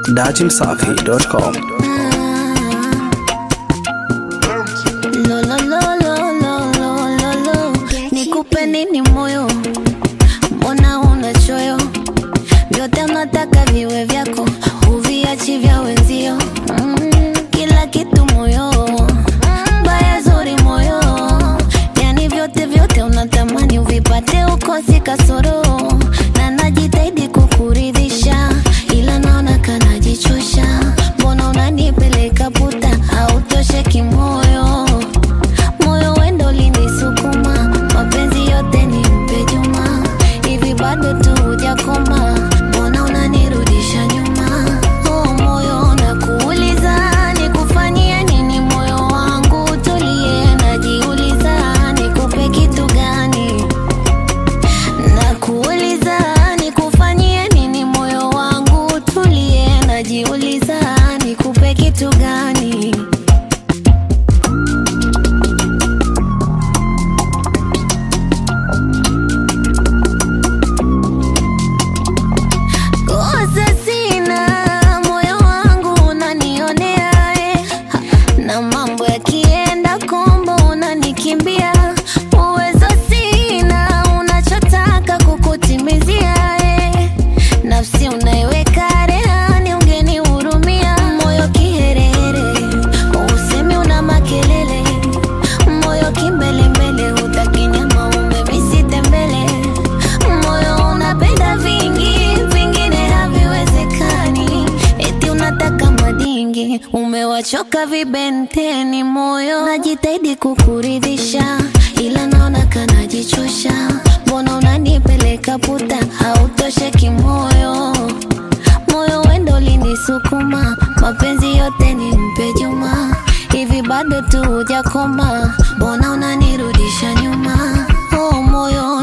dachimsafi.com. Lo, lo, lo, lo, lo, lo, lo, lo. Nikupe nini moyo, mbona una choyo? Vyote unataka viwe vyako, huviachi vya wenzio. Mm, kila kitu moyo, baya zuri moyo, yani vyote vyote unatamani uvipate, ukosi kasoro, na najitahidi kukuridhisha, ila naona kanajichosha. Mbona unanipeleka puta, hautosheki moyo moyo wendo linisukuma, mapenzi yote ni mpe Juma, hivi bado tu hujakoma, mbona unanirudisha nyuma? Oh moyo nakuuliza, nikufanyie nini? Moyo wangu tulie, najiuliza, nikupe kitu gani? Nakuuliza, nikufanyie nini? Moyo wangu tulie, najiuliza, nikupe kitu gani? Kosa sina, moyo wangu unanionea eh. Ha, na mambo yakienda kombo unanikimbia. Uwezo sina, unachotaka kukutimizia eh. Nafsi unaiweka rehani, ungenihurumia. Moyo kiherehere, usemi una makelele. Moyo kimbelembele, hutaki nyama, umemisi tembele. Moyo unapenda vingi, vingine haviwezekani. Eti unataka madingi, umewachoka vibenteni. Moyo najitahidi kukuridhisha, ila naona kanajichosha. Mbona unanipeleka puta, hautosheki moyo moyo wendo linisukuma, mapenzi yote ni mpe Juma, hivi bado tu hujakoma, mbona unanirudisha nyuma? Oh moyo